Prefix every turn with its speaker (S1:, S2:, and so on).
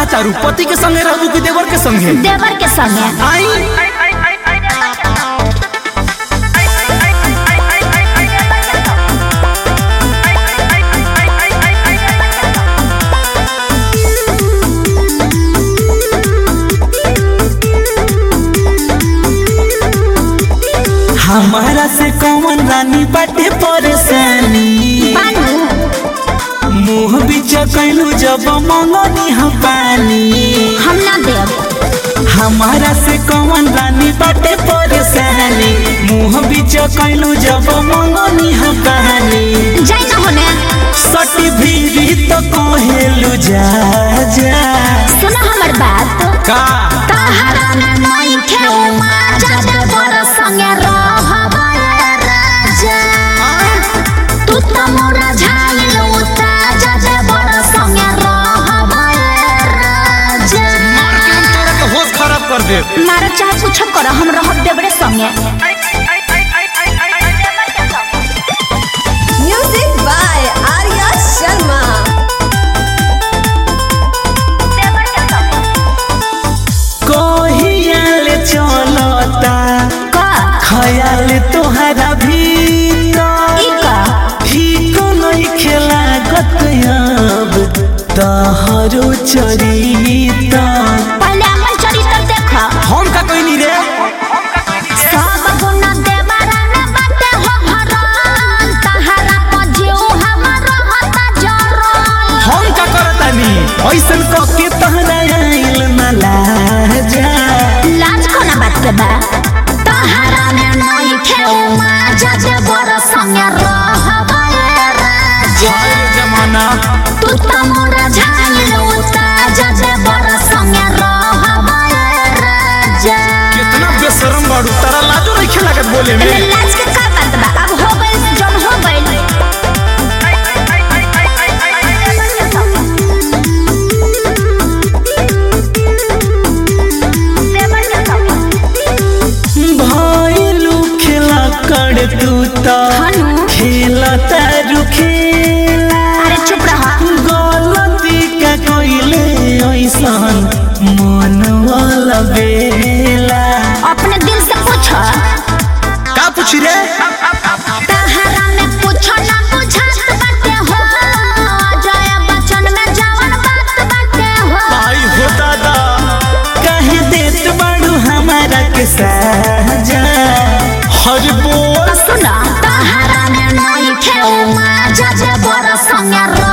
S1: चाहता रू पति के संगे रहबू कि देवर के संगे
S2: देवर के संगे
S1: आई हमारा से कौन रानी बाटे परेशानी
S2: बानू
S1: मुंह बीच कैलू जब मंगनी हम पानी
S2: हम ना देव
S1: हमारा से कौन रानी बाटे परेशानी मुंह बीच कैलू जब मंगनी हम पानी
S2: जाई ना होने
S1: सटी भीरी तो कहेलू जा जा
S2: सुनो हमर बात
S1: का
S2: तहरा ना नहीं खेऊ माजा देवर संगे रहबा राजा तू त मोरा झाइल उता जा देवर संगे रहबा राजा
S1: होश खराब कर दे
S2: मारा चाहे कुछ कर हम रहब देवरे संगे
S3: Music by Arya Sharma.
S1: कहियाल चलता
S2: का
S1: खयाल तोहरा भीतर
S2: ई का
S1: ठीक नहीं खेला गतयाब तहरो चरिता
S2: पहले हमर चरित्र देख
S1: हम का कहनी रे
S2: सब गुण देवरा न बाटे हो हरान तहरा पजियो हमर रहता जरन
S1: हम का करतानी ऐसन क के तहरा आइल ना लाजा
S2: लाज कोना बात के बा तहरा में नहीं खेऊ माजा देवर संगे रहबा राजा
S1: हाय जमाना
S2: तू त मोरा झाइल उता जा देवर संगे रहबा राजा
S1: कितना बेशरम बाड़ू तारा लाजो नहीं खेला के बोले में
S2: एमे लाज के का बात बा अब हो गइल जन हो गइल
S1: भइलू खेला कर तू तो
S2: हनु
S1: खेलता रुखेला
S2: अरे चुप रहा
S1: गलती का कइले ऐसन मन वाला बेला
S2: अपने दिल से पूछ
S1: का पूछ रे
S2: तहरा में पूछ ना बुझात बाटे हो जय बचन में जवन बात बाटे हो
S1: आई हो दादा कहे देत बाड़ू हमारा के साजा हर बोल
S2: सुना तहरा में नहीं खेऊ माजा जे बर संगे